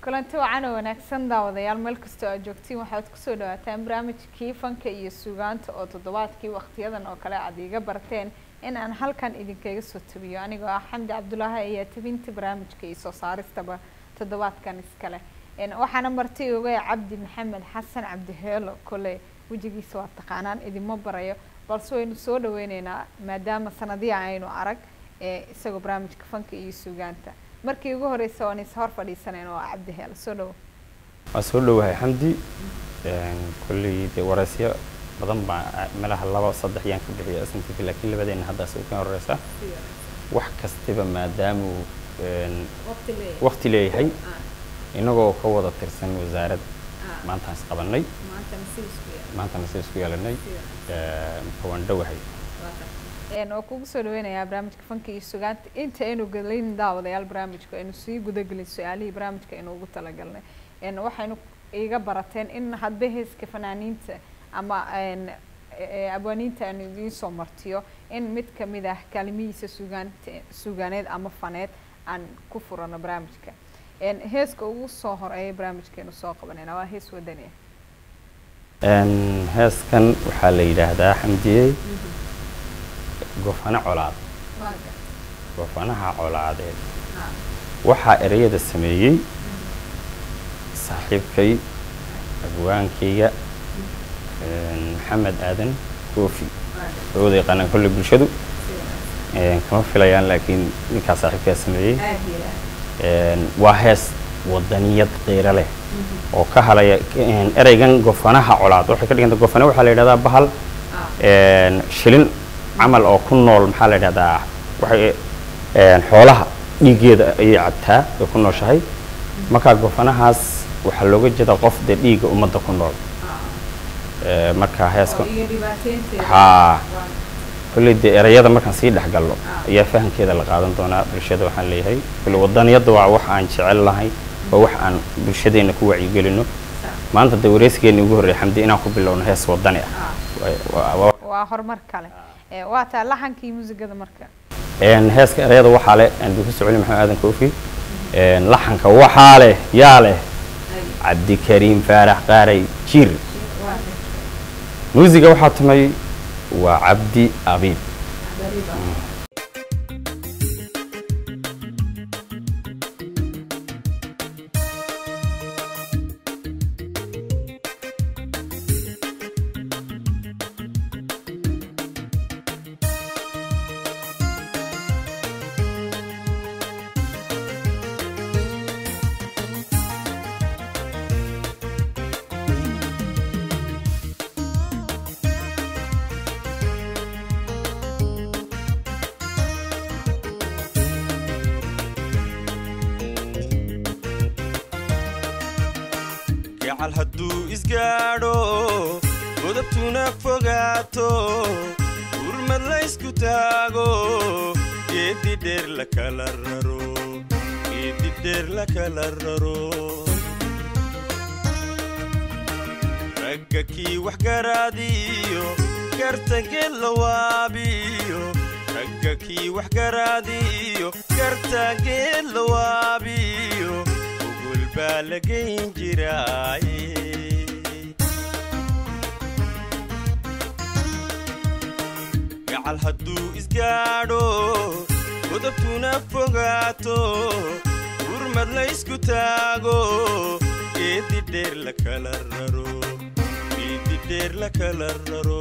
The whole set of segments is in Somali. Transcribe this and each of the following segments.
kulanti wacan oo wanaagsan daawadayaal meel kastoo aad joogtiin waxaad kusoo dhawaataan barnaamijkii fanka iyo sugaanta oo toddobaadkii waqtiyadan oo kale aad iiga barteen in aan halkan idinkaga soo tabiyo anigoo ah xamdi cabdulaahi ayaa tabinta barnaamijka iyo soo saaristaba toddobaadkan iskale waxaana marti oga cabdi maxamed xasan cabdiheelo kole wejigiisa waa taqaanaan idinma barayo balse waynu soo dhaweyneynaa maadaama sanadiya aynu arag isagoo barnaamijka fanka iyo sugaanta markii ugu horeysa waan is hor fadhiisaneen oo cabdiheelo soo dhawo waa soo dhowahay xamdi kolley dee wareysyo badan baa meelaha laba saddex yaan ka bixiya sntt laakiin labadeena haddaas u ka horeysa wax kastiba maadaamuu waqti leeyahay inagoo ka wada tirsan wasaarad maantaan is qabanay maantana si isku yeelanay marka waan dhowahay waa kugu soo dhaweynayaa barnaamijka fanka iyo sugaanta inta aynu gelin daawadayaal barnaamijka aynu sii gudagelin su-aalihii barnaamijka aynu ugu talagalnay waxaynu iga barateen in hadba heeska fanaaniinta ama abwaaniinta aanu idiin soo martiyo in mid kamid ah kaalimihiisa sugaant sugaaneed ama faneed aan ku furano barnaamijka heeska ugu soo horeeya barnaamijkeenu soo qabanayna waa hees wadani ah heeskan waxaa la yidhaahdaa xamdiye gofano colaad gofanaha colaadeed waxaa ereyada sameeyey saaxiibkay abwaankayga maxamed aadan koofi oo wada yaqaanaan kolley bulshadu kama filayaan laakiin ninkaa saaxiibkaa sameeyey waa hees wadaniyad qiiro leh oo ka halaya ereygan gofanaha colaad waxay ka dhiganta gofane waxaa la yidhahdaa bahal shilin camal oo ku nool maxaa la yidhahdaa waxay xoolaha dhiiggeeda ayay cabtaa ay ku nooshahay markaa gofanahaas waxaa looga jeedaa qof dee dhiigga ummadda ku nool marka heeska haa kolley dee erayada markaan sii dhex galno ayaa fahamkeeda la qaadan doonaa bulshada waxaan leeyahay kolley wadaniyadda waa wax aan jecel lahay waa wax aan bulshadeena ku wacyigelino maanta dee wareysigeena ugu horreeya xamdi inaan ku bilowno hees wadani ah waa horumar kale waa taa laxankii muusigada marka heeska erayada waxaa leh aan ku socoli maxamed aadan koofi laxanka waxaa leh yaa leh cabdikariim faarax qaaray jir muusiga waxaa tumay waa cabdi abiib gacal hadduu isgaadho godabtuna fogaato urmad laysku taago geeddi dheer la kala raro geeddi dheer la kala raro ragga kii wax garaadiyo gartangeed la waabiyo ragga kii wax garaadiyo gartangeed la waabiyo ugul baa la geyn jiraaye gacal hadduu isgaadho godabtuna fogaato urmad laysku taago geeddi dheer la kala raro geeddi dheer la kala raro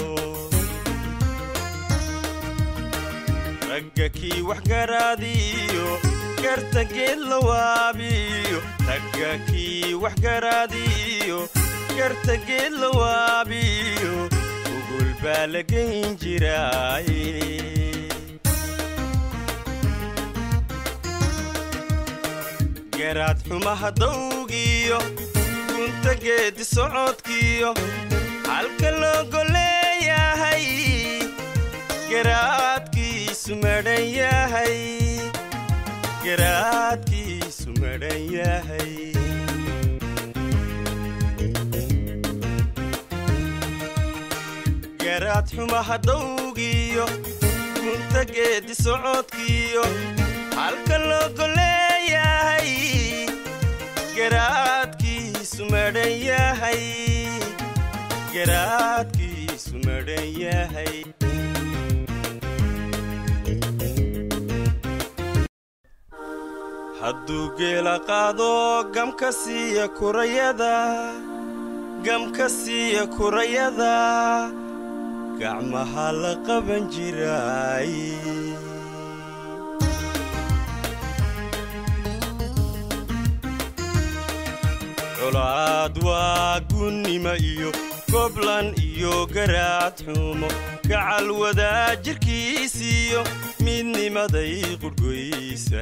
ragga kii wax garaadiyo gartangeed la waabiyo ragga kii wax garaadiyo gartangeed la waabiyo ugul baa la geyn jiraaye garaad xumaha dawgiyo gunta geeddi socodkiyo halka loogo leeyahay garaadkiisu madhan yahay garaadkiisu madhan yahay garaad xumaha dawgiyo gunta geeddi socodkiyo halka loogo leeyahay garaad madhan yahay hadduu geela qaado gamka siiya kurayada gamka siiya kurayada gacmaha la qaban jiray colaad waa gunnimo iyo goblan iyo garaad xumo gacal wadaajirkiisiyo midnimaday qurhgoysa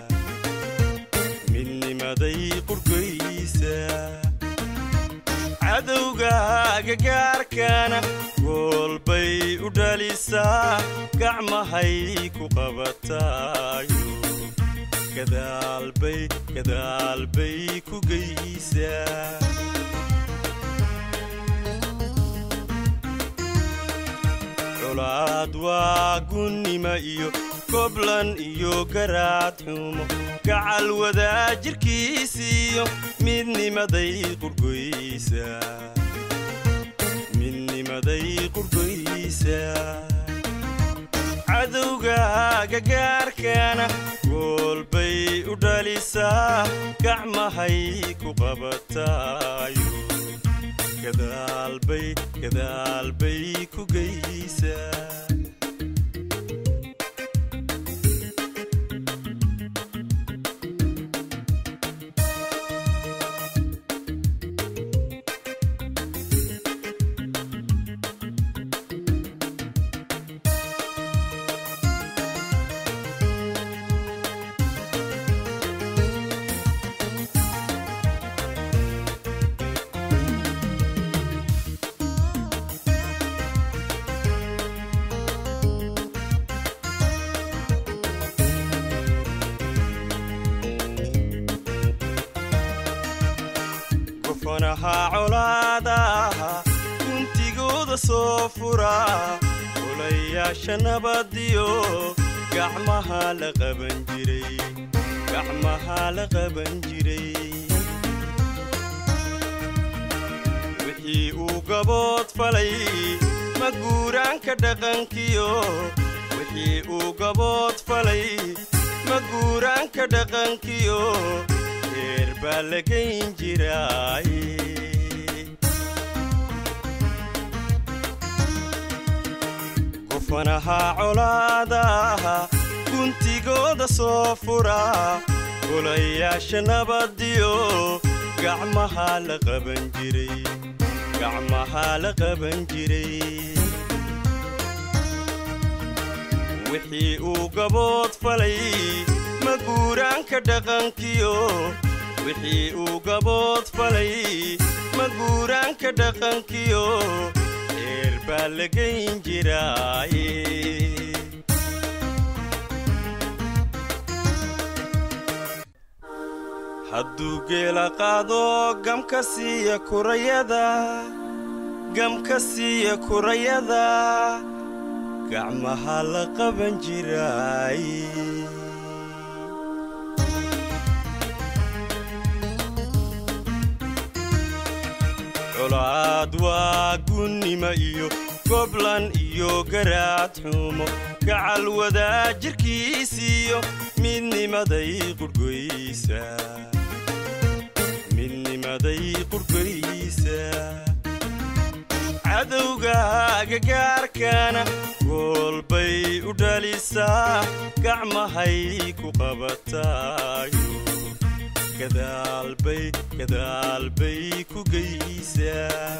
midnimaday qurhgoysa cadowga agagaarkana goolbay u dhalisaa gacmahay ku qabataayo gadaalbay gadaalbay ku geysaa colaad waa gunnimo iyo goblan iyo garaad xumo gacal wadaajirkiisiyo midnimaday qurhgoysa midnimaday qurhgoysa cadowga agagaarkana goolbay u dhalisaa gacmahay ku qabataayo gadaalbay gadaalbay ku geysaa gofanaha colaadaha guntigooda soo fura olayaasha nabadiyo gacmaha la qaban jiray gacmaha la qaban jiray wixii uu gabood falay ma guuraanka dhaqankiyo wixii uu gabood falay ma guuraanka dhaqankiyo reer baa la gayn jiraay gofanaha colaadaha guntigooda soo fura golayaasha nabadiyo gacmaha la qaban jiray gacmaha la qaban jiray wixii uu gabood falay ma guuraanka dhaqankiyo wixii uu gabood falay ma guuraanka dhaqankiyo reer baa la gayn jiraaye hadduu geela qaado gamka siiya kurayada gamka siiya kurayada gacmaha la qaban jiraay colaad waa gunnimo iyo goblan iyo garaad xumo gacal wadaajirkiisiyo midnimaday qurhgoysa midnimaday qurhgoysa cadowga agagaarkana goolbay u dhalisaa gacmahay ku qabataayo gadaalbay gadaalbay ku geysaa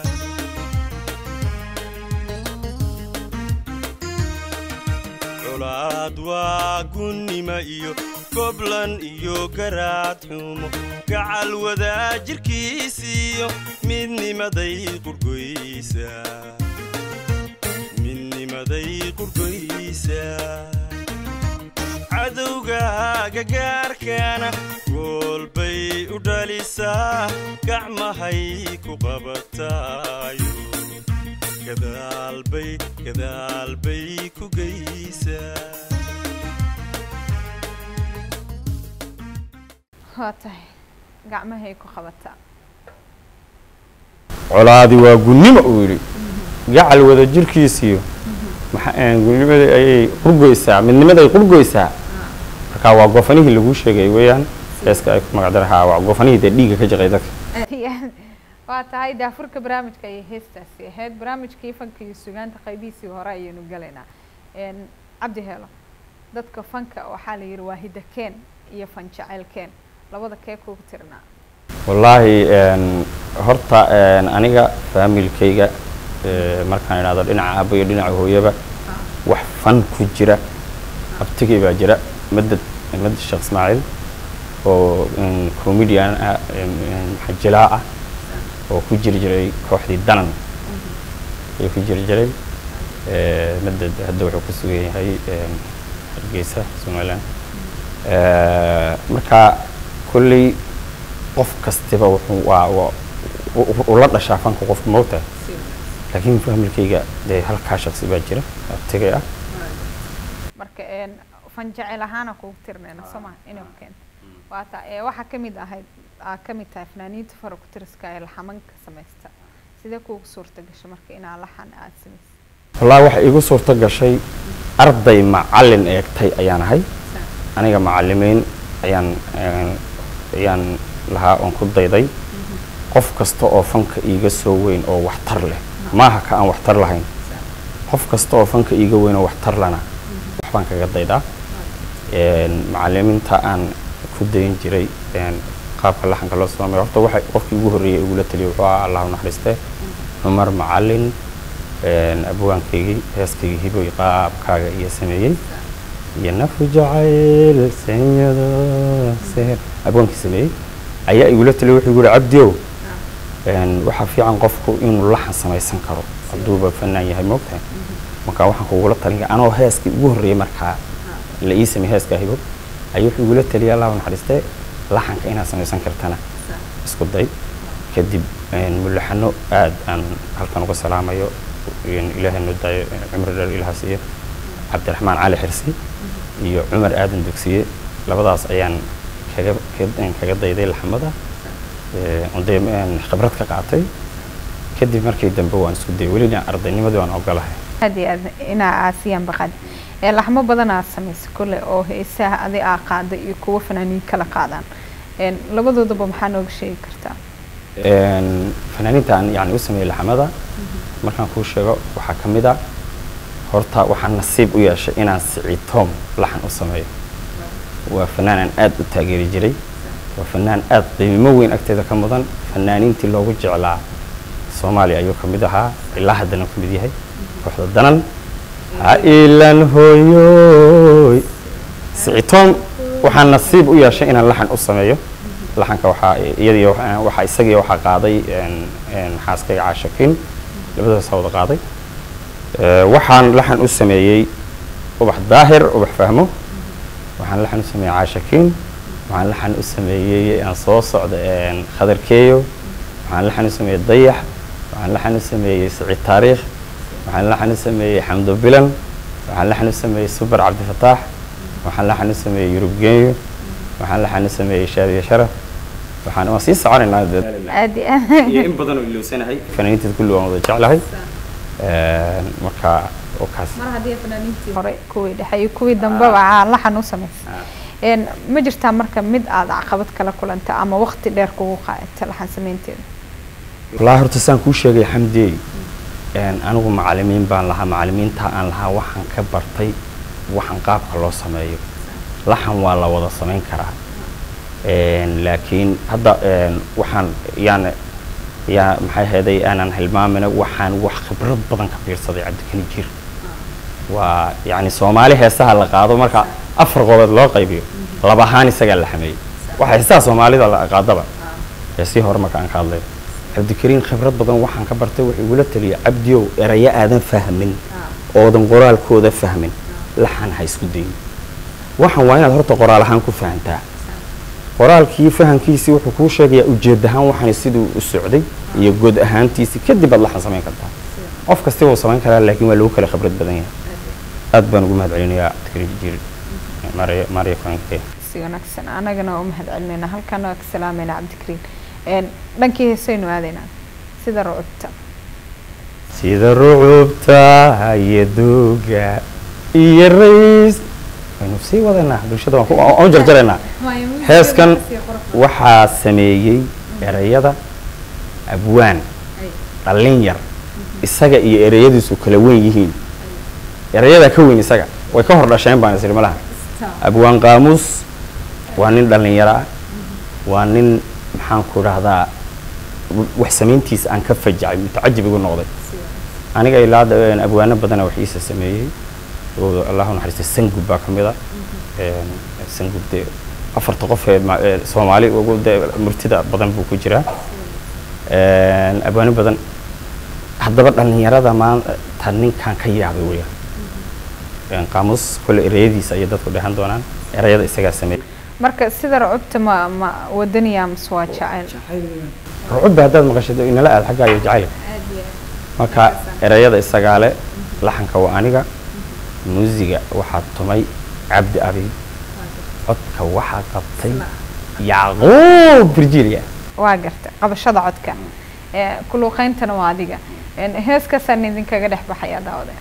colaad waa gunnimo iyo goblan iyo garaad xumo gacal wadaajirkiisiyo midnimaday qurhgoysa midnimaday qurhgoysa cadowga agagaarkana goolbay u dhalisaa gacmahay ku qabataayo gadaalbay gadaalbay ku geysaa waa tahay gacmahay ku qabataa colaadi waa gunnimo uu yidhi gacal wada jirkiisiyo maxa- een, gulnimada ayay qurgoysaa midnimada ay qurgoysaa marka waa goofanihii laguu sheegay weeyaan heeska ay ku magacdarahaa waa goofanihii dee dhiigga ka jaqay dadka waa tahay daafurka barnaamijka ayay heestaasi ahayd barnaamijkii fanka iyo sugaanta qaybihiisii hore ayaynu galaynaa Een, cabdi heelo dadka fanka waxaa la yidhi waa hidakeen iyo fan jaceylkeen labada kee kugu tirnaa wallaahi een, horta een, aniga faamilkayga ee, markaan idhahdo dhinaca aabba iyo dhinaca hooyaba wax fan ku jira abtigay baa jira madad madad sheekh ismaaciil oo een, comedian ah een, een, xajilaa ah oo ku jiri jiray kooxdii danan ayuu ku jiri jiray Ee, madad hadda wuxuu ku sugan yahay een, hargeysa somaliland Ee, marka kolley qof kastiba wuxuu waa waa u- u- ula dhashaa fanka qofka moogta laakiin faamilkayga dee halkaa shaqsi baa jira abtigay ah marka een, fan jaceyl ahaana kugu tirnayna soo ma inay ku keento waa ta ee waxaa ka mid ahayd aa ka mid tahay fanaaniinta fara ku tiriska ee laxamanka samaysta sidee kuugu suurta gashay marka inaa laxan aad samaysa wallaahi waxa iigu suurto gashay arday macallin eegtay ayaan ahay aniga macallimiin ayaan een, ayaan lahaa oon ku dayday qof kasta oo fanka iiga soo weyn oo waxtar leh maaha ka aan waxtar lahayn qof kasta oo fanka iiga weyn oo waxtar lana waxbaan kaga daydaa Een, macallimiinta aan ku dayin jiray een, qaabka laxanka loo sameeyo horta waxa qofkii ugu horreeyay igula taliyay wuxuu ahaa allah u naxariiste cumar macallin een, abwaankaygii heeskaygii hiboy qaabkaaga iyo sameeyey iyo nafu jacayl senyado seher abwaankii sameeyey ayaa igula taliyay wuxuu igu yihi cabdiow een, waxaa fiican qofku inuu laxan samaysan karo hadduuba fanaan yahay moogtahay marka waxaan kugula talin anoo heeskii ugu horreeyay markaa la ii sameeyey heeskaa hibo ayuu wuxuu igula taliyay allah u naxariiste laxanka inaad samaysan kartana isku day kadib een, mulaxano aad aan halkan uga salaamayo een, ilaahay noo daayo een, cumri dheer ilaha siiyo cabdiraxmaan cali xirsi iyo cumar aadan dugsiye labadaas ayaan kaga ka- kaga dayday laxmada ee, oon dee een, khibrad ka qaatay kadib markii dambe waan isku dayay welina ardaynimadii waan ogolahay aad iyo aad inaa aasiyaan baqad ee laxmo badan aad samaysa kole oo heesaha adi aa qaada iyo kuwa fanaaniin kala qaadaan Een, labadoodaba maxaa nooga sheegi kartaa Een, fanaaniinta aan yani u sameeyey laxamada markaan kuu sheego waxaa ka mid a horta waxaan nasiib u yeeshay inaan sicitoom laxan u sameeyo waa fanaan aan aad u taageeri jiray waa fanaan aad qiimo weyn agteeda ka mudan fanaaniintii loogu jeclaa soomaaliya ayuu ka mid ahaa ilaa haddana ka mid yahay kooxda danan ha ilan hooyoy sicitoom waxaan nasiib u yeeshay inaan laxan u sameeyo laxanka waxaa iyadii waxaa isagii waxaa qaaday een, een, xaaskayga caashakiin labadaas wada qaaday Ee, waxaan laxan u sameeyey ubax daahir ubax fahmo waxaan laxan u sameeyey caashakiin waxaan laxan u sameeyey aan soo socda een, khadarkeeyo waxaan laxan u sameeyey dayax waxaan laxan u sameeyey siciid taariikh waxaan laxan u sameeyey xamdo bilan waxaan laxan u sameeyey subar cabdifataax waxaan laxan u sameeyey yurub genyo waxaan laxan u sameeyey shaadiya sharaf waxaan waan sii soconaynaa dee aad iyo aad iyo in badan oo ilowsanahay fanaaniinteed kulli waan wada jeclahay Een, marka oo kaas mar haddii fanaaniintii hore kuwii dhexe iyo kuwii dambeba aa laxan u samaysa Een, ma jirtaa marka mid aad caqabad kala kulanta ama waqti dheer kugu qaadata laxan samaynteeda wallaahi horta saan kuu sheegay xamdey een, anigu macallimiin baan lahaa macallimiinta aan lahaa waxaan ka bartay waxaan qaabka loo sameeyo laxan waa la wada samayn karaa Een, laakiin hadda een, waxaan yaan yaa maxay ahaydey aanan hilmaamina waxaan wax khibrad badan ka fiirsaday cabdikani jir waa yacni soomaali heesaha la qaado marka afar qodood loo qaybiyo laba ahaan isagaa la xameeyey waxa heesaha soomaalida la qaadaba heesii hore marka aan ka hadlay cabdikariin khibrad badan waxaan ka bartay wuxuu igula taliyay cabdiyow erayo aadan fahmin oodan qoraalkooda fahmin laxan ha isku dayin waxaan waa inaad horta qoraal ahaan ku fahantaa qoraalkii fahankiisii wuxuu kuu sheegayaa ujeed ahaan waxaan siduu u socday iyo god ahaantiisii kadib aad laxan samayn kartaa qof kasti wuu samayn karaa laakiin waa lagu kala khibrad badan yahay aad baan ugu mahad celinayaa cabdikariin jiir maria maria franke si wanaagsan anagana u mahad celinayna halkan waa ka salaamayna cabdikariin Een, dhankii heesaynu aadaynaa sida rucubta sida rucubta iyo duuga iyo rays waynu sii wadanaa bulshada waan ku- waan u jarjaraynaa heeskan waxaa sameeyey erayada abwaan dhallin yar isaga iyo ereyadiisu kala weyn yihiin erayadaa ka weyn isaga way ka hor dhasheen baan isiri malaha abwaan qaamuus waa nin dhallinyaro ah waa nin maxaan ku dhahdaa wax samayntiisa aan ka fajacay mutacajib igu noqday aniga ilaa hadda een, abwaano badana wax iisa sameeyey oo allahu naxariista sangub baa ka mid a Een, sangub dee afarta qof ee ma- ee soomaali ugu dee murtida badan buu ku jiraa Een, abwaano badan haddaba dhallinyarada maanta ninkan ka yaabay weya Een, qaamuus kole ereyadiisa ayay dadku dhehan doonaan erayada isagaa sameeyey marka sida rucubta ma ma wadaniya mase waa jacayl rucubba haddaad maqashid inala aad xaggaa iyo jacayl marka erayada isagaa le laxanka waa aniga muusiga waxaa tumay cabdi abi codka waxaa qabtay yacquub virginia waa garta qabashada codka ee kuluuqeyntana waa adiga Een, heeskaasaan idinkaga dhex baxaya daawade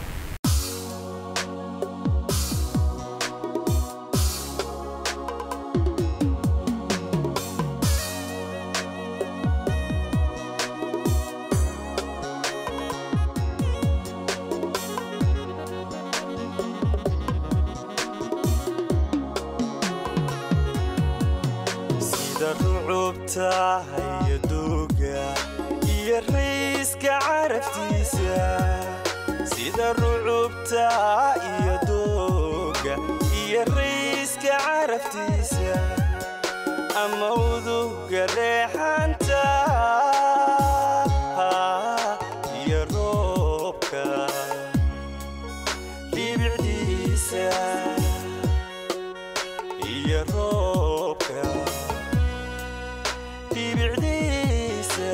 sida rucubta iyo duuga iyo rayska caraftiisa sida rucubta iyo duuga iyo rayska caraftiisa ama uduga reexanta iyo roobka dhibicdiisa iyo roobka dhibicdiisa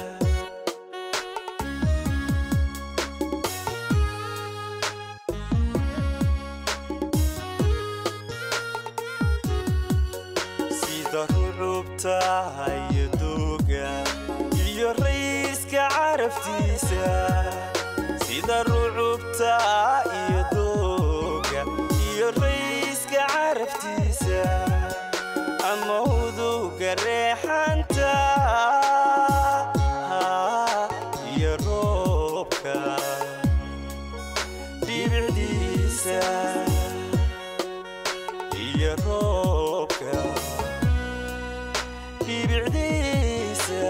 sida rucubta iyo duuga iyo rayska caraftiisa sida rucubta iyo duuga iyo rayska caraftiisa ama uduga reexanta iyo roobka dhibicdiisa iyo roobka dhibicdiisa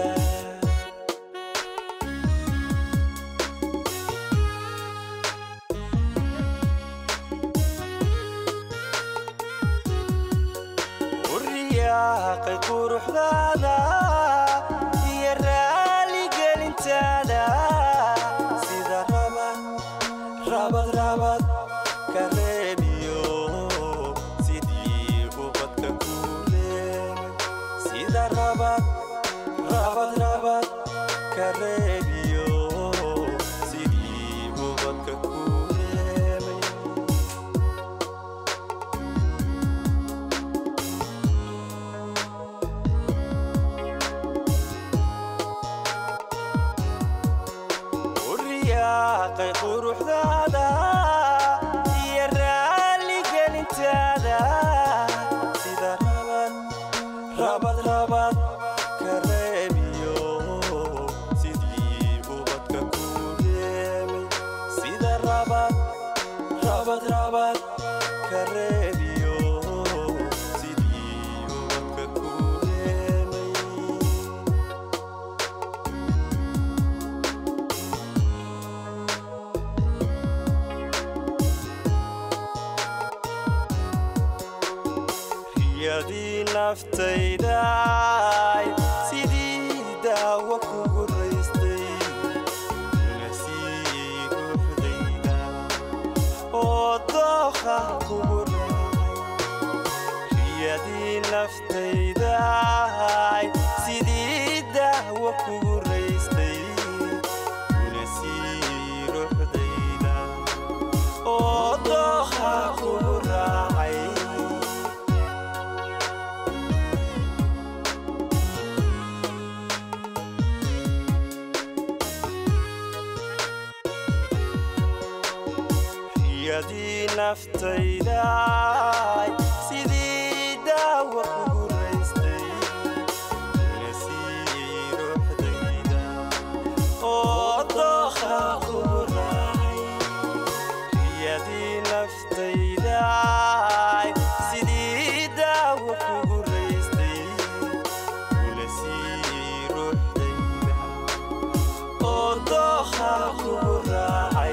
uryaaqay quruxdaada iyo raaligelintaada sida rabad rabad rabad ka reebiyo sidii ubadka kuuleemay sida rabad rabad rabad ka reebiyo sidii ubadka kuuleemay uryaaqay quruxdaada iyo raaligelintaada sida rabad rabad rabad ka reebiyo sidii ubadka kuuleemay sida rabad rabad rabad ka reebiyo sidii ubadka kuuleemay riyadii naftayday sidii daawo kugu raystay nasii ruuxdayda oo dooqa kugu raacay riyadii naftayday sidii daawo kugu raystay nasii ruuxdayda oo dooqa kugu raacay riyadii naftayda sidii daawa kugu raystay nasii ruuxdayda oo dooha kugu raacay riyadii naftayda sidii daawa kugu raystay nasii ruuxdayda oo dooha kugu raacay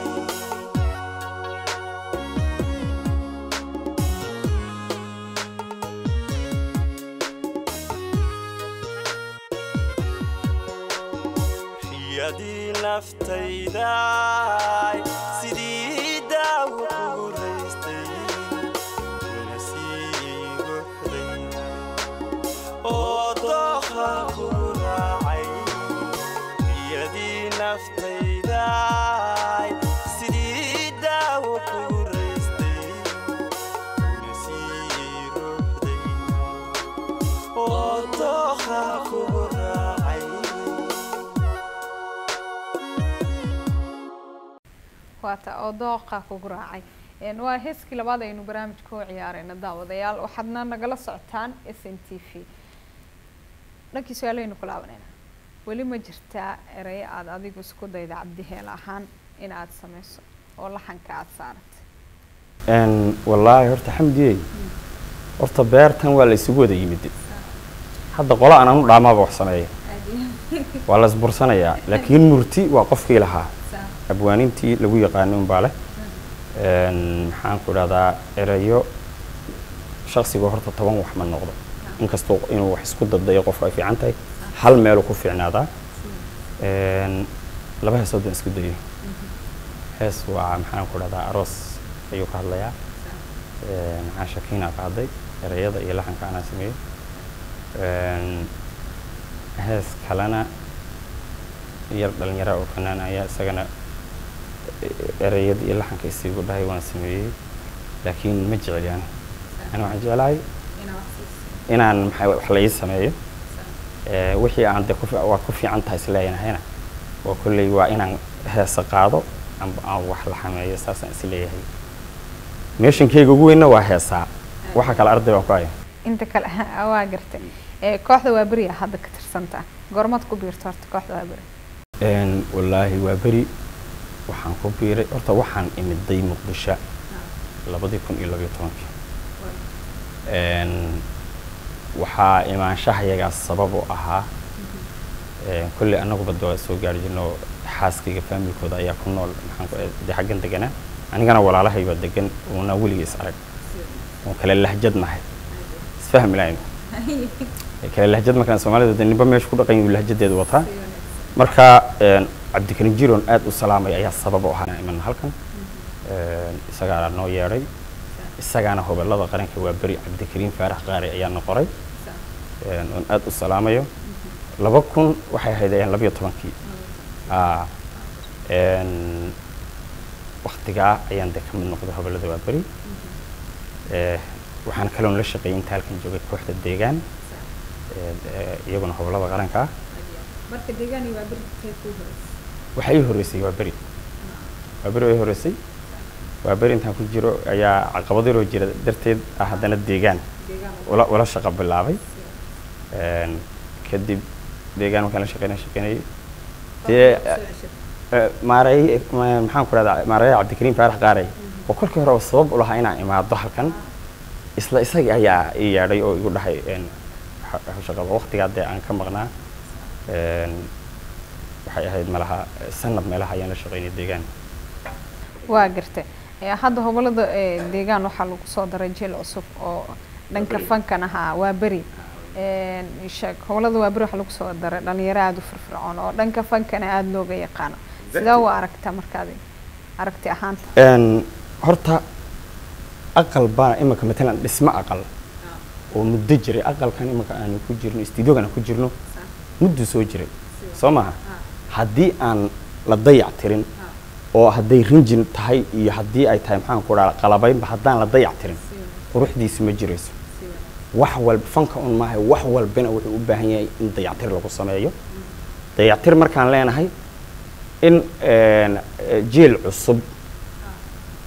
riyadii naftayda sidii daawo kugu raystay nasii ruuxdayda oo dooha kugu raacay riyadii naftayda sidii daawo kugu raystay nasii ruuxdayda oo dooha kugu raacay waata oo dooqa kugu raacay Een, waa heeskii labaad aynu barnaamijka u ciyaarayna daawadayaal waxaadna nagala socotaan s n t v dhankii su-aalahaynu ku laabanayna weli ma jirtaa erayo aada adigu isku dayda cabdiheel ahaan in aad sameyso oo laxanka aada saaratay Een, wallaahi horta xamdiyey horta beertan waa la isugu wada yimid hadda qola aan anu dhaamaaba wax sameeya waa la isbursanayaa laakiin murti waa qofkii lahaa abwaanintii lagu yaqaanay unbaa leh Een, maxaan ku idhahdaa erayo shaksiga horta toban wax ma noqdo inkastoo inuu wax isku daddayo qofku ay fiican tahay hal meeluu ku fiicnaadaa Een, laba heesood baan isku dayo hees waa maxaan ku idhahdaa aroos ayuu ka hadlayaa Een, maxaa shakiina ka hadlay erayada iyo laxanka anaa sameeyey Een, hees kalena yar dhalinyara oo fanaan ayaa isagana erayada iyo laxanka isiigu dhahay waan sameeyey laakiin ma jecel yani ani waxaan jeclahay inaan maxaa wax la ii sameeyo Ee, wixii aan de ku fi- waad ku fiican tahay isleeyahayna waa kolley waa inaan heesa qaado amba aan wax la xameeyo saasaan isleeyahay meeshankeyga ugu weynna waa heesaa waxa kale arday baan ku haya inta kale waa gartay Ee, kooxda waa beriya hadda ka tirsantaa goormaad ku biirto horta kooxda waa beri Een, wallaahi waa beri waxaan ku biiray horta waxaan imiday muqdisho labadii kun iyo labayo tobankii Een, waxaa imaanshahayagaas sabab u ahaa Een, kolley annaguba de waa soo gaari jirno xaaskayga faamilkooda ayaa ku nool maxaan ku de xaggan deganaa anigana walaalahay baa degan uuna weligii is arag oon kale lahjad nahay isfahmi lahayn kale lahjad markaan soomaalida de ninba meesha ku dhaqan yahu lahjadeedu wataa marka een, cabdikarim jiron aad u salaamay ayaa sabab u ahaa inaan iman halkan Een, isagaana noo yeedhay isagaana hobelada qaranka waa beri cabdikariim faarax qaari ayaa na qoray Een, oon aad u salaamayo laba kun waxay ahayd ayaan labayo tobankii Aa, een, waktigaa ayaan de ka mid noqday hobelada waa beri Ee, waxaan kaloon la shaqeeyay inta halkan joogay kooxda deegaan Ee, ee, iyaguna hobelada qaranka ah marka deegaani waa beri ku waxaa ii horreysay waa beri waa beri oo ii horreysay waa beri intaan ku jiro ayaa caqabado yaroo jira darteed ah haddana deegaan ula ula shaqo bilaabay Een, kadib deegaan markaan la shaqeynay shaqeynayay dee eh, maareey ma- maxaan ku rahdaa maareeya cabdikariim faarax qaarey oo kolkii hore sabab u lahaa inaan imaado halkan isla isagii ayaa ii yeedhay oo igu dhahay een, waxa- waxa shaqada waqtigaa dee aan ka maqnaa Een, waxay ahayd malaha eh, sanad meelaha ayaan la shaqeynay deegaan waa gartay Ee, hadda hobolada ee, deegaan waxaa lagu soo daray jil cusub oo dhanka fankan ahaa waa beri Een, ii sheeg hobolada waa beri waxaa lagu soo daray dhalinyaro aada u firfircoon oo dhanka fankana aada looga yaqaano sidee u aragta markaad aragti ahaanta Een, horta aqal baa imika matalan dhismo aqal oo muddo jiray aqalkan imika aanu ku jirno istudiogan aan ku jirno muddo soo jiray soo maaha haddii aan la dayac tirin oo hadday rinjin tahay iyo haddii ay tahay maxaan ku dhaha qalabaynba haddaan la dayac tirin quruxdiisu ma jirayso wax walba fanka un maahay wax walbana wuxuu u baahan yahay in dayactir lagu sameeyo dayactir markaan leenahay in een, eh, jeel cusub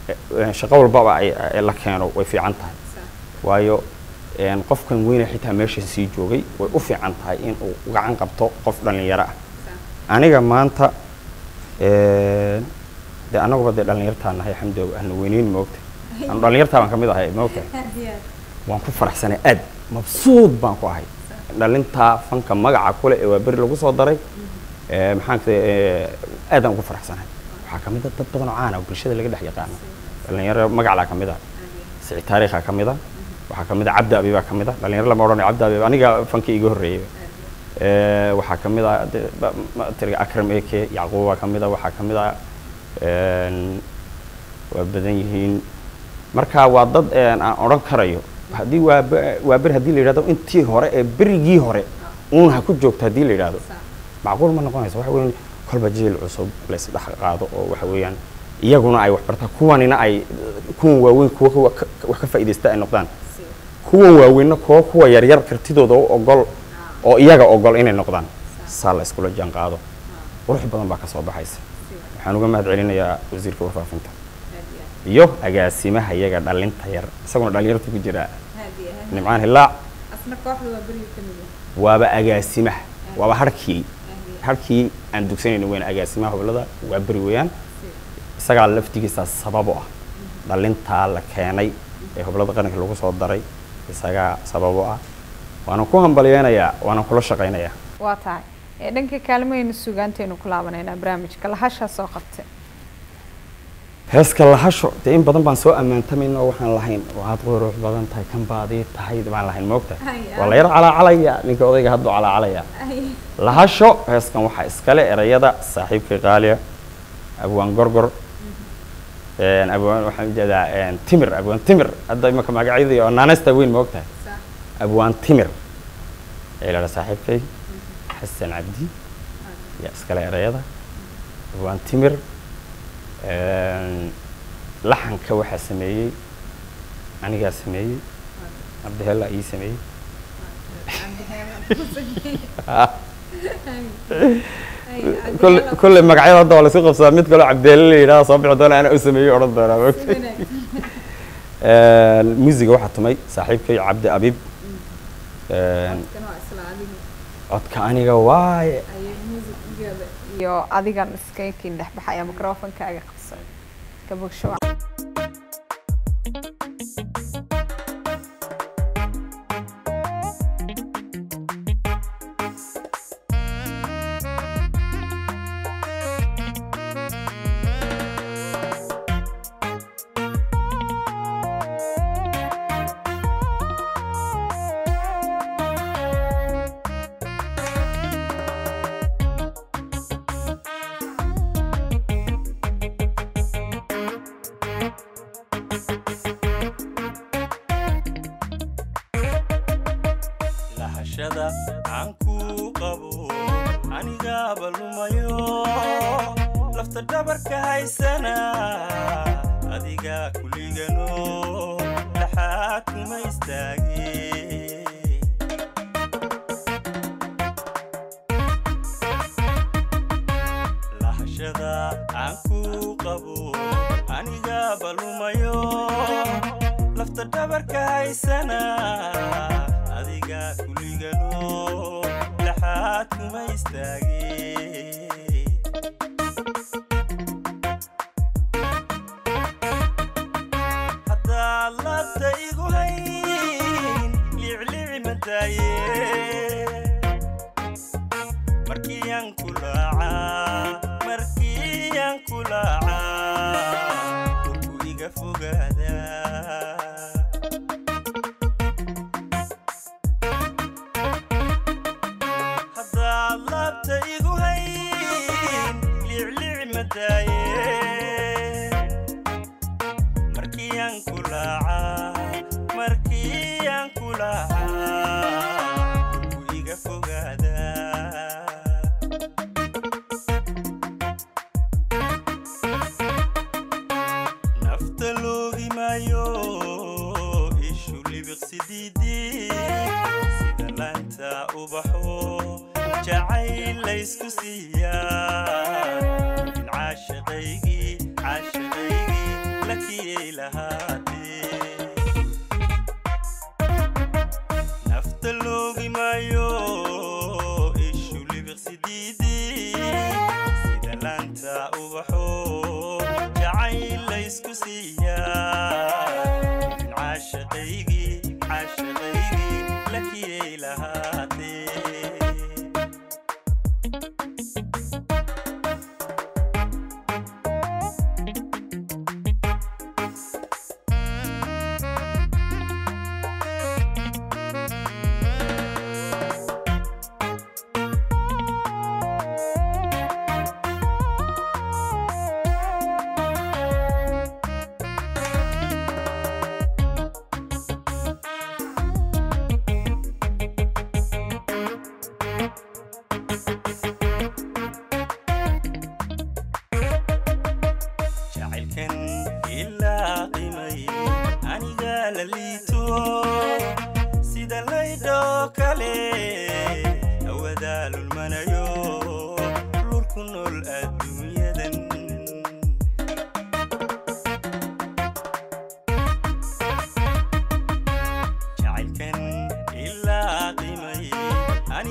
eh, shaqo walbaba ay ay la keeno way fiican tahay waayo een, qofkan weyne xitaa meesha sii joogay way u fiican tahay in uu gacan qabto qof dhallinyaro ah aniga maanta een, dee annaguba dee dhallinyartaa nahay xamdow ahna weyneyn moogta anu dhallinyartaa baan ka mid ahay moogta waan ku faraxsanay aad mabsuud baan ku ahay dhalintaa fanka magaca kule ee waa beri lagu soo daray ee, maxaan ka aadaan ugu faraxsanahay waxaa ka mid a dad badan oo caan ah oo bulshada laga dhex yaqaano dhalinyaro magaclaa ka mid ah siciid taariikhaa ka mid ah waxaa ka mid ah cabdi abibaa ka mid ah dhalinyaro lama odhanayo cabdi abib aniga fankii iga horreeyay Ee, waxaa ka mid ah de- ba- ma- tiriga akram eke yacquubbaa ka mid ah waxaa ka mid ah een, waa badan yihiin marka waa dad een, aan odhan karayo haddii waa be- waa beri haddii la yidhahdo intii hore ee berigii hore uun ha ku joogto haddii la yidhahdo macquul ma noqonayso waxa weeyaan kolba jiil cusub laysdhex qaado oo waxa weeyaan iyaguna ay wax bartaan kuwanina ay kuwan waaweyn kuwa kuwa ka- wax ka faa'iidaysta ay noqdaan kuwan waaweynna kuwa kuwa yaryar kartidooda u ogol oo iyaga ogol inay noqdaan saa la iskula jaan qaado qurux badan baa ka soo baxaysa waxaan uga mahad celinayaa wasiirka warfaafinta iyo agaasimaha iyaga dhalinta yar isaguna dhalinyarta ku jira nimcaan hilaac waaba agaasimaha waaba harkii harkii aan dugsanayna weyn agaasimaha hoblada waa beri weeyaan isagaa laftigiisa sabab u ah dhalintaa la keenay ee hoblada qaranka lagu soo daray isagaa sabab u ah waana ku hambalyeynayaa waana kula shaqaynayaa waa tahay ee dhanka kaalmahaynu sugaantaynu ku laabanaynaa barnaamijka lahashaa soo qabtay heeska lahasho dee in badan baan soo ammaantamayna oo waxaan lahayn waad qurux badan tahay kan baadii tahay baan lahayn moogta waa la yar calaacalaya ninka odayga hadduu calaacalaya lahasho heeskan waxaa iskale erayada saaxiibkii qaaliya abwaan gorgor een, abwaan waxaan ujeedaa een, timir abwaan timir hadda imaka magacyadii oo naanaysta weyn moogtahay abwaan timir ee la saaxiibkay xasan cabdi yaa iskale erayada abwaan timir een, laxanka waxaa sameeyey anigaa sameeyey cabdihella ii sameeyey كل كل magacyada hadda waa la isku qabsadaa mid kaloo cabdeele la yidhaha soo bixi doona ana u sameeyey odhan doonaa moogta muusiga waxaa tumay saaxiibkay cabdi abib Een, codka aniga waaye iyo adigan iskaykiin dhexbaxaya microfonkaaga qabsan ka bogsho lahashada aan ku qabo anigaaba lumayo lafta dhabarka haysana adiga kuligano dhaxaad kuma istaage lahashada aan ku qabo anigaaba lumayo lafta dhabarka haysana adiga kuligano dhaxaad kuma istaage haddaad labta igu hayn liclici madaaye markiyan kulaaca markiyan kulaaca urku iga fogaada haddaad labta igu hayn liclici madaaye markiyan kulaaca markiyan kulaaca urku iga fogaada nafta loogi maayo ishu libiqsidiidii sida laanta ubaxo jacayl laysku siiyaa in caashaqaygii caashaqaygii lakii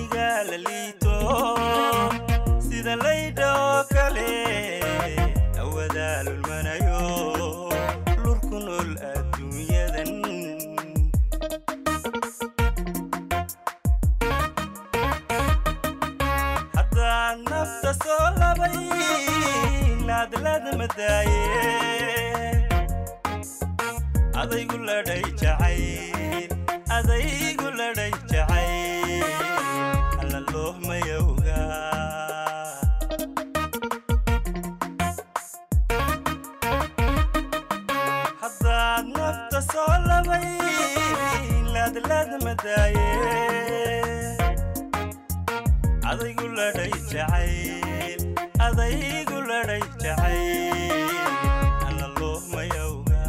aniga la liito sida laydha oo kale awadaa lulmanayo lurku nool adduunyadan haddaad nafta soo labay laadlaad madaaye adaygu ladhay jacayl adaygu ladhay jacayl alla loohmayowga haddaad nafta soo labay laadlaad madaaye adaygu ladhay jacayl adaygu ladhay jacayl alla loohmayowga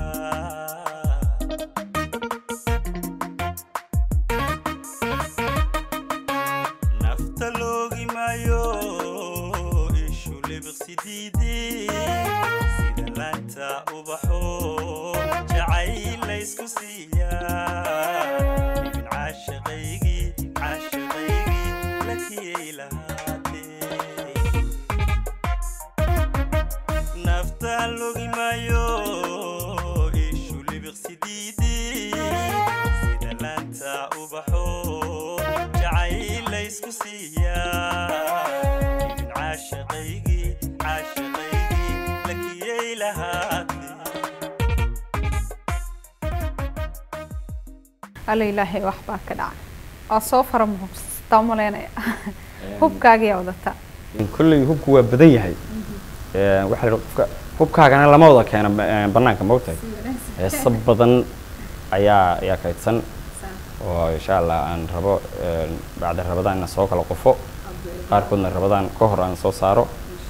nafta loogi maayo ishu libiqsidiidi sida laanta ubaxo jacayl laysku siiyaa ibin caashiqaygii caashiqaygii lakiyay lahaatee nafta logi maayo ishu libiqsidiidi sida laanta ubaxo jacayl laysku siiyaa ibin caashiqaygii caashiqaygii lakiyay lahaatee alla ilaahay waxbaa ka dhacay waa soo fara muhubsata umaleynaya hubkaagiyaa wadataa kolley hubku waa badan yahay Ee, waxaa la yidhi qofka hubkaagana lama wada keeno ba- ee, bannaanka maogtahay heeso badan ayaa ayaa kaydsan oo insha allah aan rabo ee, bacda rabadaan inaan soo kala qofo qaarkoodna rabadaan ka hor aan soo saaro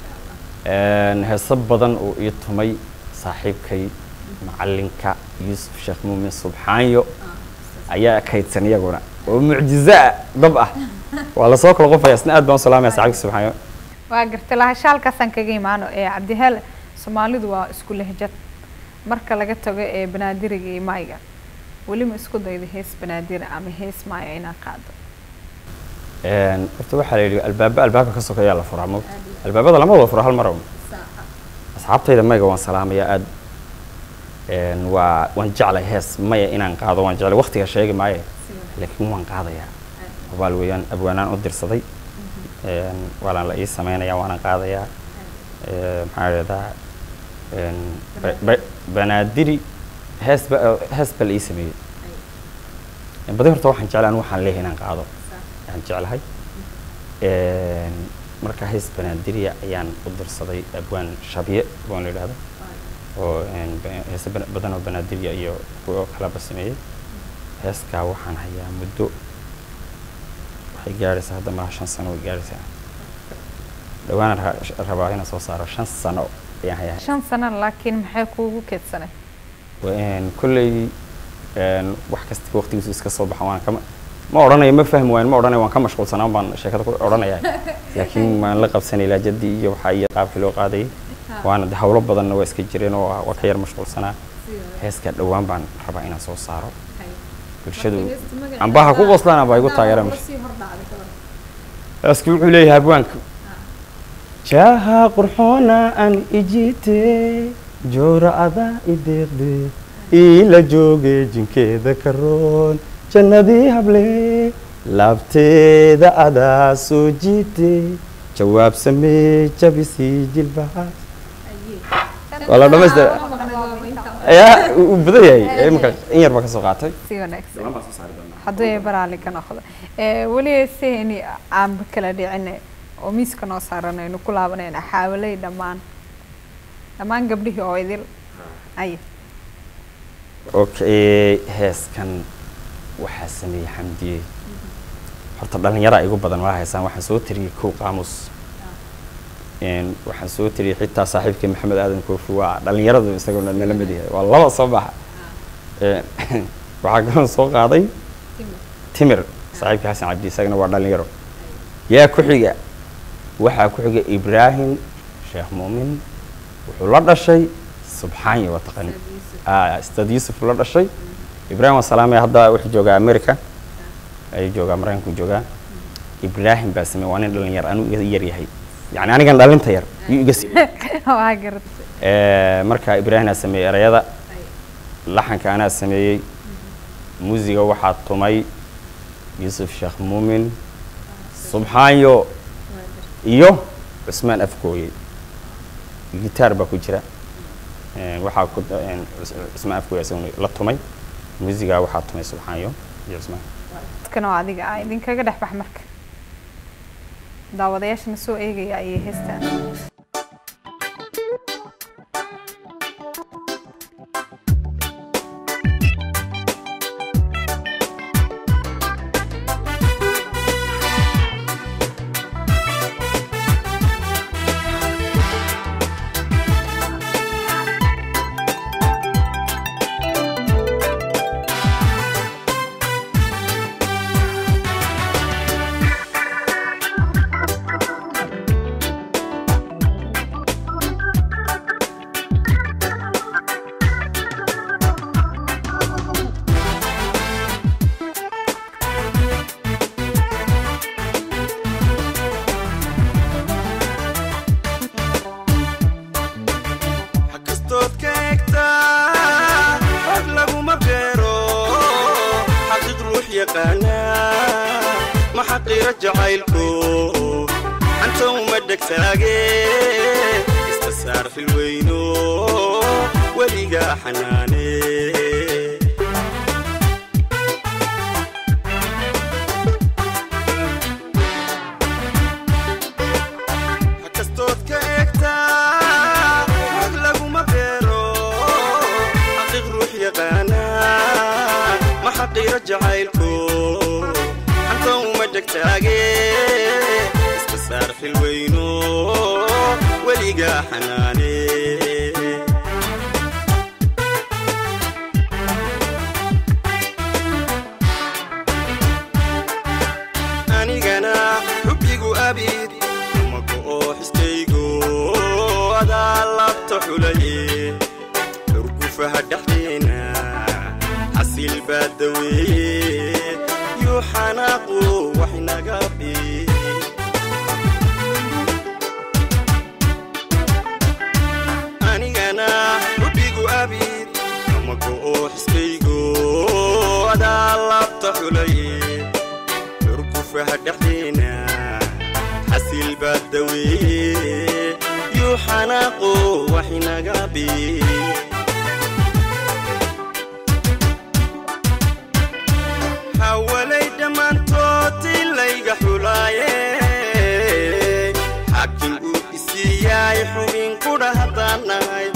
Een, heeso badan oo ii tumay saaxiibkay macalinka yuusuf sheekh muumin subxaanyo ayaa kaydsan iyaguna oo mucjizo ah dab ah waa lasoo kala qofaya isna aad baan u salaamaya saaxiibka subxaanyo waa gartay lahashaalkaasaan kaga imaano ee cabdihel soomaalidu waa isku lehjad marka laga tago ee banaadiriga iyo maayga weli ma isku dayda hees banaadira ama hees maaya inaad qaado Een, horta waxaa la yidhi albaaba albaabka ka sokeeyaa la furaa mo albaabada lama wada furo hal mar un asxaabtayda mayga waan salaamayaa aad Een, waa waan jeclay hees maya inaan qaado waan jeclay waqtiga sheegi maaye laakiin waan qaadayaa abaal weeyaan abwaanaan u dirsaday Een, waalaan la ii samaynayaa waana qaadayaa Ee, maxaa dhahdaa een, ba- ba- banaadiri hees ba hees ba la ii sameeyey badi horta waxaan jeclay anigu waxaan leeyahay inaan qaado ayaan jeclahay Een, marka hees banaadiriya ayaan u dirsaday abwaan shabye abwaan la yidhahdo oo een, ba- heese bana- badan oo banaadiriya iyo kuwo kalaba sameeyey heeskaa waxaan hayaa muddo waxay gaadhaysaa hadda malaha shan sano way gaadhaysaa dhowaan ra- rabaa inaan soo saaro shan sano ayaan hayaa shan sano laakiin maxay kuugu keedsanay Een, kolley een, wax kasta waqtigiisu iska soo baxa waan kama ma odhanayo ma fahmi waayo ma odhanayo waan ka mashquulsanaan baan sheekada ku odhanaya laakiin waan la qabsanay laajadii iyo waxaa iyo qaabkii loo qaadayay waana de hawlo badanna waa iska jireen oo waa ka yar mashquulsanaa heeskaa dhowaan baan rabaa inaan soo saaro bulshadu ambaha ku qoslaan amba igu taageeraan heeskii wuxuu leeyahay abwaanka jaaha qurxoona aan ijite joora adaa ideeqde iila jooge jinkeeda karoon jannadii hable laabteeda adaa soo jiite jawaab samee jabisii jilbahaas waa la dhamaystira ayaa uu badan yahay imika in yar baa ka soo qaatay si wanaagsan hadduu ay baraali ka noqdo Ee, weli seheni aanba kala dhicine oo miiska noo saaran aynu ku laabanayna xaawaley dhammaan dhammaan gabdhihii oo idil ay okay heeskan waxaa sameeyey xamdiye horta dhallinyaraa igu badan mala haysaan waxaan soo tiriyey kow qaamus Een, waxaan soo tiriyey xitaa saaxiibkii maxamed aadan koofi waa dhallinyaradu isaguna nala mid yahay waa laba soo baxa Een, waxaa kaloo soo qaaday timir saaxiibkii xasan cabdi isagana waa dhallinyaro yaa ku xiga waxaa ku xiga ibraahim sheekh muumin wuxuu la dhashay subxaanya waa taqani Ah, ustaad yuusuf la dhashay ibraahim waa salaamaya hadda wuxuu joogaa america ayuu joogaa maraykanku joogaa ibraahim baa sameeyey waa nin dhalinyar anuu iga yar yahay yacni anigan dhalinta yar yuu iga sameeyey waa garatay Eh, marka ibraahim aa sameeyey erayada laxanka anaa sameeyey muusiga waxaa tumay yuusuf sheekh muumin subxaanyo iyo cusmaan afgooye gitaar baa ku jira Eh, waxaa ku eh, Cus- cusmaan afgooye isaguna la tumay muusiga waxaa tumay subxaanyo iyo cusmaan dadkana oo adiga ah idinkaga dhex bax marka daawadayaashana soo eegaya ayay heestaan xakastood ka egtaa xog laguma beero xaqiiq ruux yaqaana ma xaqiiro jacaylku xanta uma dhegtaage iska saar xilweyno weligaa xanaane xakastood ka egtaa xog laguma beero xaqiiq ruux yaqaana ma xaqiiro jacaylku xanta uma dhegtaage iska saar xilweyno weligaa xanaane anigana xubbigu abid umaka oo xiskaygo adaa labta xulaye xurgufaha dhexdeena xasil baa daweeye yuu xanaaqu wax naga bi anigana xubbigu abid umaka oo xiskaygo adaa labta xulaye xurgufaha dhexdeena xasil baa daweeye yuu xanaaqo wax inaga bi hawalay dhammaantood ilayga xulaaye xaakim uu isiiyaay xubin qudha haddaan nahay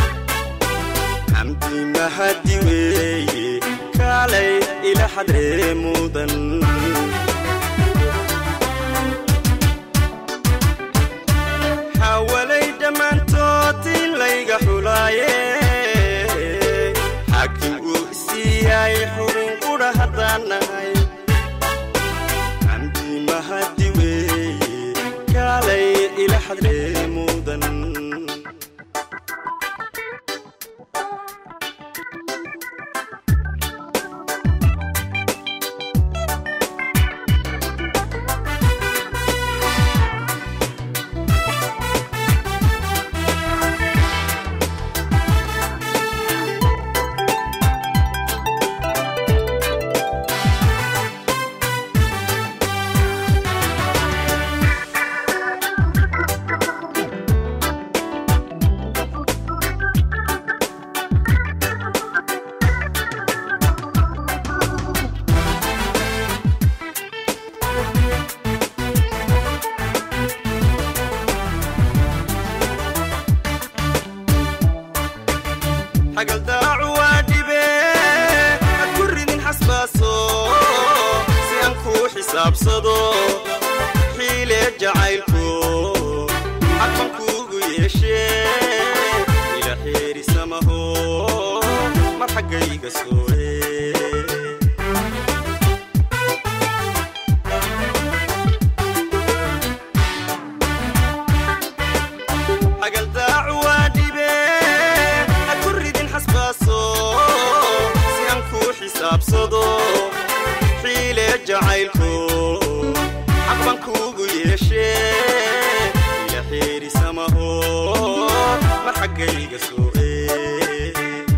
xamdi mahadi weeye kaalay ila xadree mudan hawalay dhammaantood ilayga xulaaye xaakim uu isiiyaay xubin qudha haddaan nahay xamdi mahadi weeye kaalay ila xadree mudan xagaldaacu waa dhibe had ku ridin xasbaaso si aan kuu xisaabsado xiile jacaylku xaqban kuugu yeeshee ila xeerisamaho mar xaggayga sooye xagaldaacu waa dhibe had ku ridin xasbaaso si aan kuu xisaabsado xiile jacaylku xaq yeeshee ila xeerisamaho ma xaggayga soo ee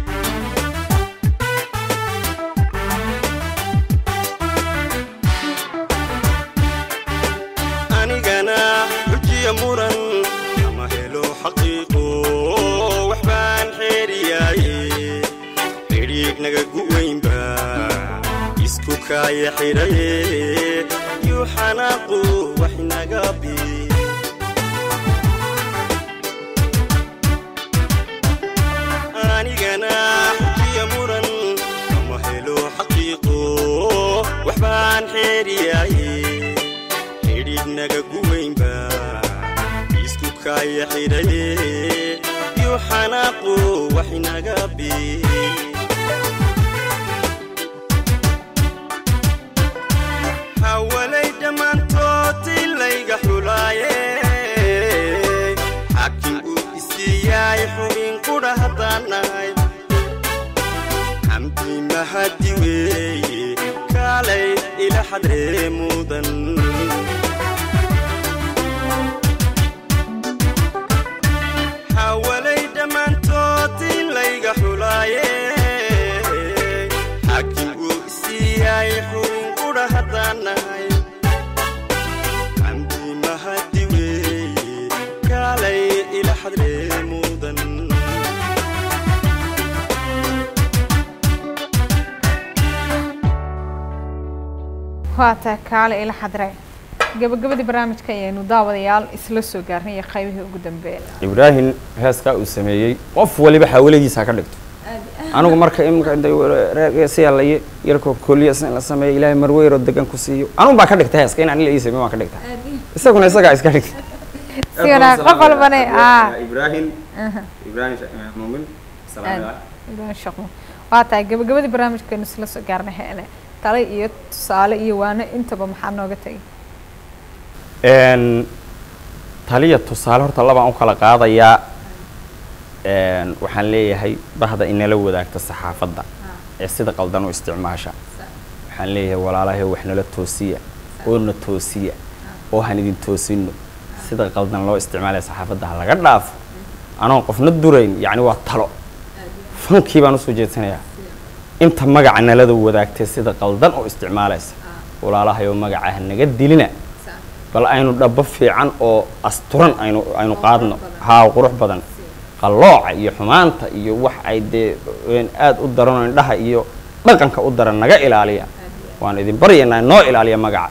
anigana xujiya muran ama helo xaqiiqo waxbaan xeeriyaaye xidhiignaga guweynba isku kaaya xidhaye yuu xanaaqu wax inaga bi anigana xujiya muran ama helo xaqiiqo waxbaan xeeriyaaye xidhiidhnaga guweynba isku kaaya xidhaye yuu xanaaqu wax inaga bi hawalay dhammaantood ilayga xulaaye xaakim uu isiiyaay xubin qudha haddaan nahay xamdi mahadi weeye kaalay ila xadree mudan hawalay dhammaantood ilayga xulaaye xaakim uu isiiyaay xubin qudha haddaan nahay xamdi mahadi weeye kaalay ila xadree mudan waa taa kaale ila xadre gabagabadii barnaamijka ayaynu daawadayaal isla soo gaarnay iyo qaybihii ugu dambeeya ibraahim heeskaa uu sameeyey qof waliba xawaladiisa ha ka dhigto anigu marka imika siyaa la yarko koliya in la sameeyo ilaahay marweyroo degan ku siiyo anun baa ka dhigta heeska inaan ila ii sameyo waan ka dhigta isaguna isagaa iska dhigta si wanaag qof walbane aa ibraahim ibraahim muumin ibrahim shaqmo waa tahay gabagabadii barnaamijkeenu isla soo gaarnay hele tale iyo tusaale iyo waano intaba maxaa nooga tegay n taliya tusaale horta labaan u kala qaadayaa n waxaan leeyahay bahda inala wadaagta saxaafadda ee sida qaldan u isticmaasha waxaan leeyahay walaalahay wax nala toosiya oo na toosiya oo han idin toosino sida qaldan loo isticmaalaya saxaafadda ha laga dhaafo anoon qofna durayn yacni waa talo fankii baan usoo jeedsanayaa inta magaca nalada wadaagtay sida qaldan oo isticmaalaysa walaalahay oo magaca ha naga dilina bal aynu dhabo fiican oo asturan aynu aynu qaadno haa qurux badan qallooca iyo xumaanta iyo wax ay dee aada u daran oo indhaha iyo dhaqanka u daran naga ilaaliya waan idin baryaynaa noo ilaaliya magaca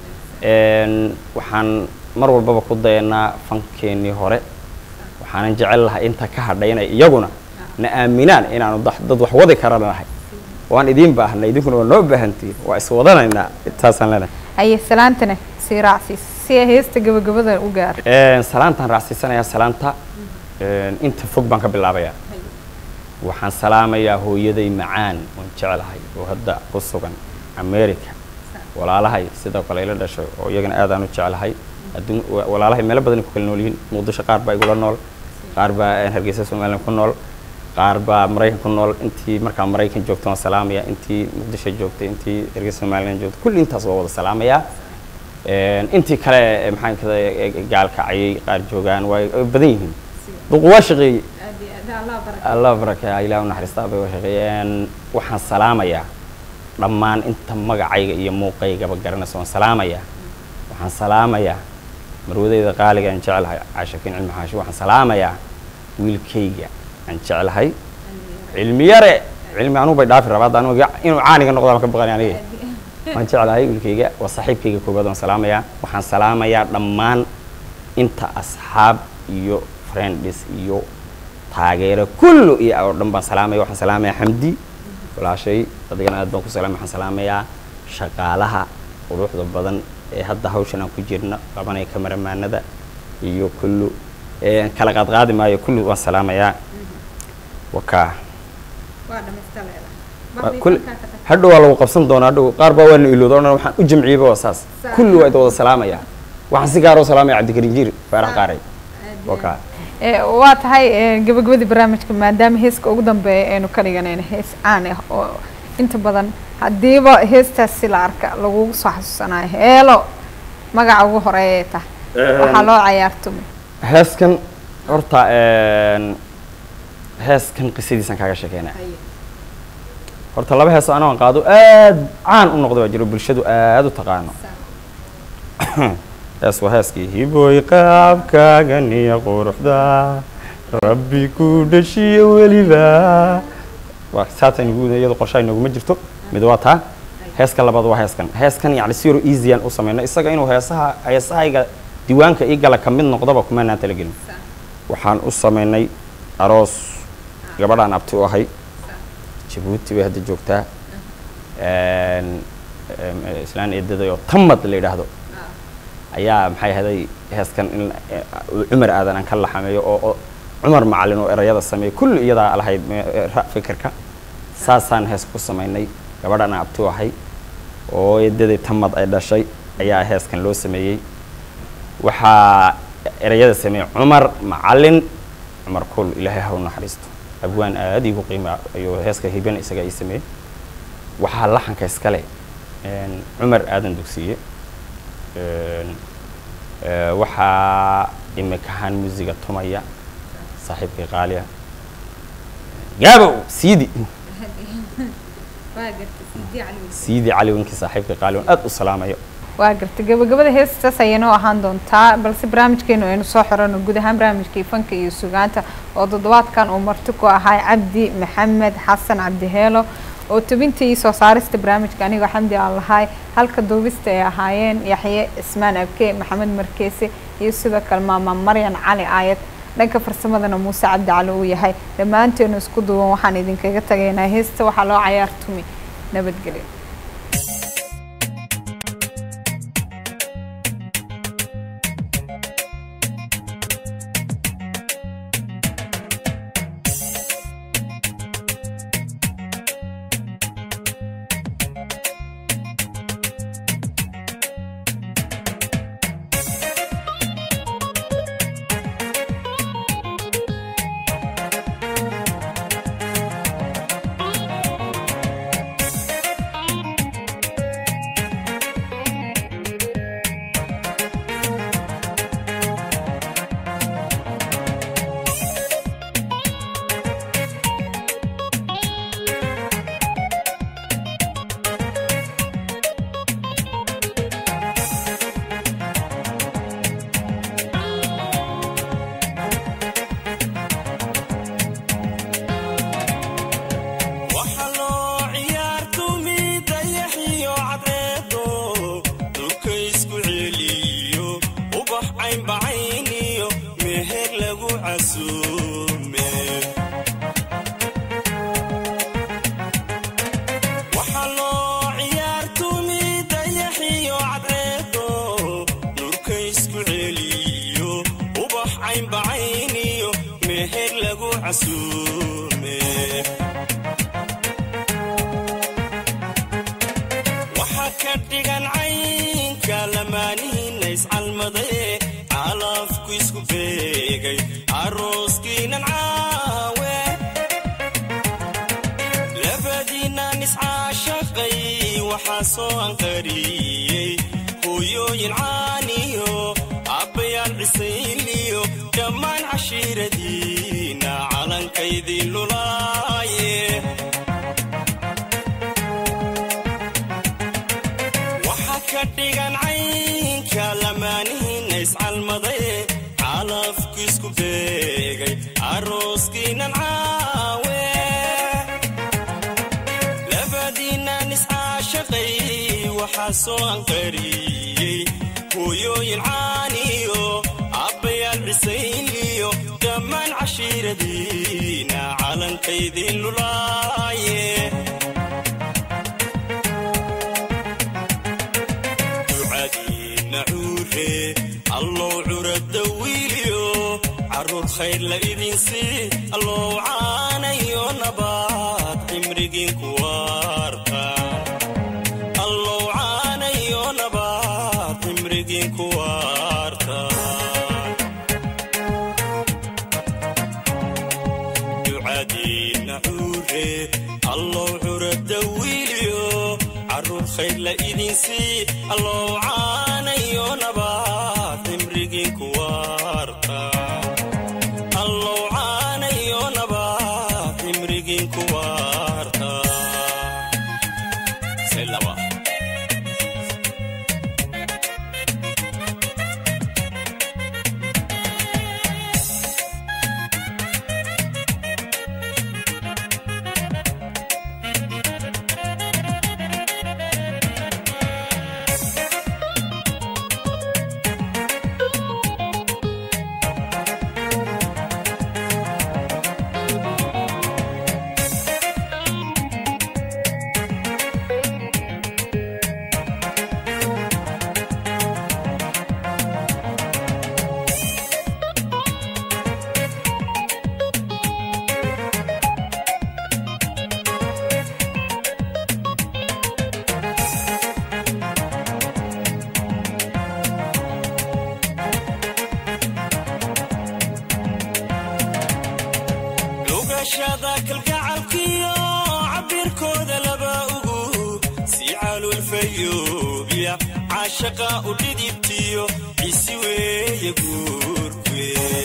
waxaan mar walbaba ku dayanaa fankeenii hore waxaanan jecel lahay inta ka hadhay inay iyaguna na aaminaan inaanu da- dad wax wadi kara nahay waan idiin baahna idinkuna waa noo baahantihin waa iswadanaynaa intaasaan leenahay haye salaantana sii raacsiis si ay heesta gabagabada u gaar salaantaan raacsiisanayaa salaanta inta fog baan ka bilaabayaa waxaan salaamayaa hooyaday macaan oon jecelahay oo hadda ku sugan america walaalahay sidoo kale ila dhashay oo iyagana aadaan u jecelahay adduun wa- walaalahay meelo badan ku kala nool yihiin muqdisho qaar baa igula nool qaar baa hargeysa somaliland ku nool qaar baa maraykan ku nool intii markaa maraykan joogta waan salaamaya intii muqdisho joogtay intii hargeysa somaliland joogtay kulli intaas waa wada salaamayaa intii kale ee maxaan kada gaalkacayay qaar joogaan waa badan yihiin duqu waa shaqeeyey allah barakeeya ilaah u naxariistaa bay waa shaqeeyeen waxaan salaamayaa dhammaan inta magacayga iyo muuqaygaba garanaysa waan salaamayaa waxaan salaamayaa marwadeyda qaaliga aan jecelahay caashakiin cilmi xaashi waxaan salaamayaa wiilkayga aan jecelahay cilmi yare cilmi anugu bay dhaafi rabaa hadda anugu inuu caaniga noqdo aan ka baqani aniga waan jeclahay wiilkayga waa saaxiibkayga koobaad waan salaamayaa waxaan salaamayaa dhammaan inta asxaab iyo friends iyo taageero kullu iyo oo dhan baan salaamaya waxaan salaamayaa xamdi walaashay adigana aad baan ku salaamay waxaan salaamayaa shaqaalaha quruxda badan ee hadda hawshan aan ku jirna qabanaya kamaramaanada iyo kullu ee kala qaadqaadi maayo kullu waan salaamayaa wakaa Waa kul- hadhow waa lagu qabsan doonaa hadhow qaar baa waana ilooda o dhan waxaan u jamciyeyba waa saas kulli waa id wada salaamayaa waxaan si gaaroo salaamaya cabdikariin jiir faarax qaaray wakaa Eh, waa tahay eh, gabagabadii barnaamijka maadaama heeska ugu dambeeya aynu ka dhiganayno hees caan ah oo inta badan haddiiba heestaasi la arka lagugu soo xasuusanayo heelo magaca ugu horeeya tah waxaa loo cayaartumay heeskan horta een, heeskan qisadiisan kaaga sheekeynaa horta laba hees oo anoo qaado aad caan u noqda waa jiro bulshadu aad u taqaano hees waa heeskii hiboy qaabkaagan iyo quruxda rabbi ku dhashiyo weliba waa saatan igu iyada qorshaha inaguma jirto mid waa taa heeska labaad waa heeskan heeskan yacni si yaro easyan u samayno isaga inuu heesaha heesahayga diiwaanka ii gala ka mid noqdaba kumanaan talagelin waxaan u samaynay aroos gabadhaan abti u ahay jabuuti bay hadda joogtaa Een, em, islaan eedaday oo tamad la yidhaahdo ayaa maxay ahaday heeskan in eh, uu cumar aadan aan ka laxameeyo oo oo cumar macalin oo erayada sameeyo kulli iyadaa lahayd me- eh, ra- fikirka saasaan hees ku samaynay gabadhaan aan abti u ahay oo eedaday tamad ay dhashay ayaa heeskan loo sameeyey waxaa erayada sameeyey cumar macalin cumar kul ilaahay ha u naxariisto abwaan aad igu qiima ayuu heeska hiban isaga ii sameeyey waxaa laxanka iskale een, cumar aadan dugsiye Een, ee, waxaa imikahaan muusiga tumaya saaxiibkii qaaliya gaabow siidi siidi cali winkii saaxiibkii qaaliya aad u salaamayo waa gartay gabagabada heestaas ayaynoo ahaan doontaa balse barnaamijkeenu aynu soo xirano guud ahaan barnaamijkii fanka iyo sugaanta oo toddobaadkan uu marti ku ahaa cabdi maxamed xasan cabdiheelo oo tubinta iyo soo saarista barnaamijka anigoo xamdi aan lahay halka duubista ay ahaayeen yaxye ismaan abke maxamed markeese iyo sidoo kale maama maryan cali aayad dhanka farsamadana muuse cabdi cali uu yahay dhammaanteenu isku duuban waxaan idinkaga tagaynaa heesta waxaa loo cayaartumi nabadgelyo waxa loo ciyaartumi dayaxiyo cadceedo dhulka isku celiyo ubax caynbacayniyo meher lagu casuume waxa loo ciyaartumi dayaxiyo cadceedo dhulka isku celiyo ubax caynbacayniyo meher lagu casuume waxaa ka dhigan caynka lamaanihiinna iscalmadaye calafku isku beegay arooskiinan caawe labadiinnan iscaashaqay waxaa soo anqariyey hooyooyin caaniyo abbayaal cisayliyo dhammaan cashiiradiinna calankaydii lulaaye waxaa ka dhigan caynka lamaanihiinna iscalmadaye calafku isku beegay arooskiinan caawe labadiinnan iscaashaqay waxaa soo anqariyey hooyooyin caaniyo abbayaal cisayliyo dhammaan cashiiradiinna calankaydii lulaaye ducadiinna cuure allow curada wiiliyo caruur khayr la idinsii allow caanayo nabaad cimrigiin ku waarta allow caanayo nabaad cimrigiin ku waarta ducadiinna cuure allow curada wiiliyo caruur khayr la idinsii allow caanayo caanayo nabaad cimrigiin ku waarta allow caanayo nabaad cimrigiin ku waarta Selaba. dhugashada kalgacalkiyo cabirkooda laba ugu si calulfayoobiya caashaqa u dhidibtiyo cisi weeye guurkwe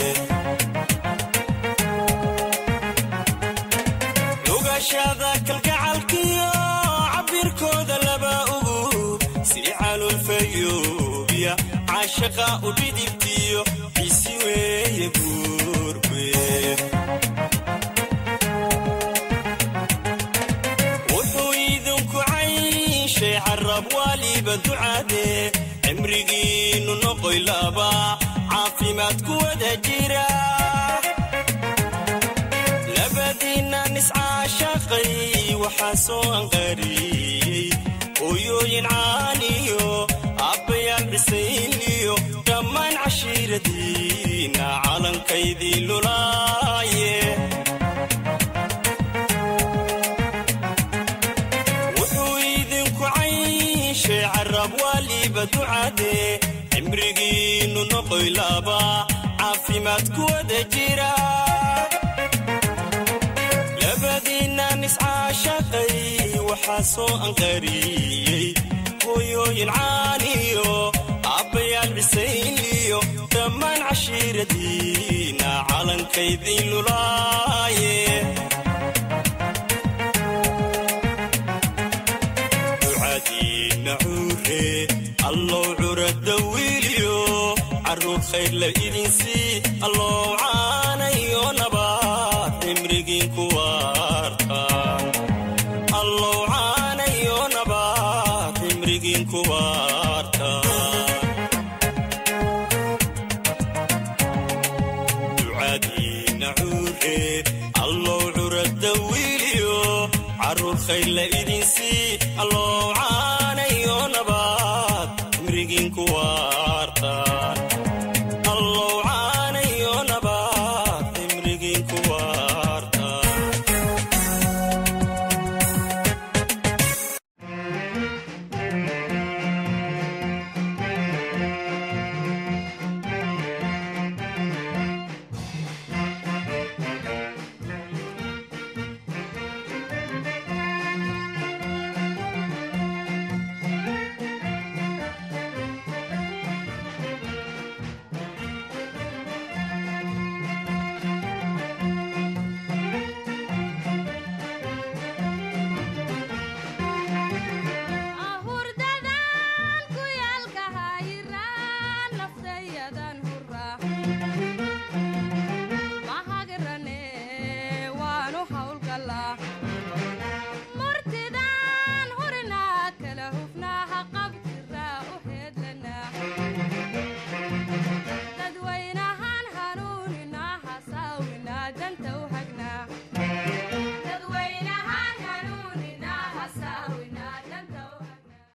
dhugashada kalgacalkiyo cabirkooda laba ugu si calulfayoobiya caashaqa u dhidibtiyo cisi weeye guurkwe wuxuu idinku cayshay carab waaliba ducade cimrigiinnu noqoy laba caafimaad ku wada jira labadiinnan iscaashaqay waxaa soo anqariyey hooyooyin caaniyo aabbayaal dhisayliyo dhammaan cashiiradiinna calankaydii lulaaye wuxuu idinku cayshay carab waaliba ducade cimrigiinnu noqoy laba caafimaad ku wada jira labadiinnan iscaashaqay waxaa soo anqariyey hooyooyin caaniyo aabbayaal cisayliyo dhammaan cashiiradiinna calankaydii lulaaye ducadiinna cuure allow curada wiiliyo carruur khayr la idinsii allow caanayo nabaad cimrigiin ku waarta allow caanayo nabaad cimrigiin ku waarta ducadiinna cuure allow curada wiiliyo carruur khayr la idinsii allow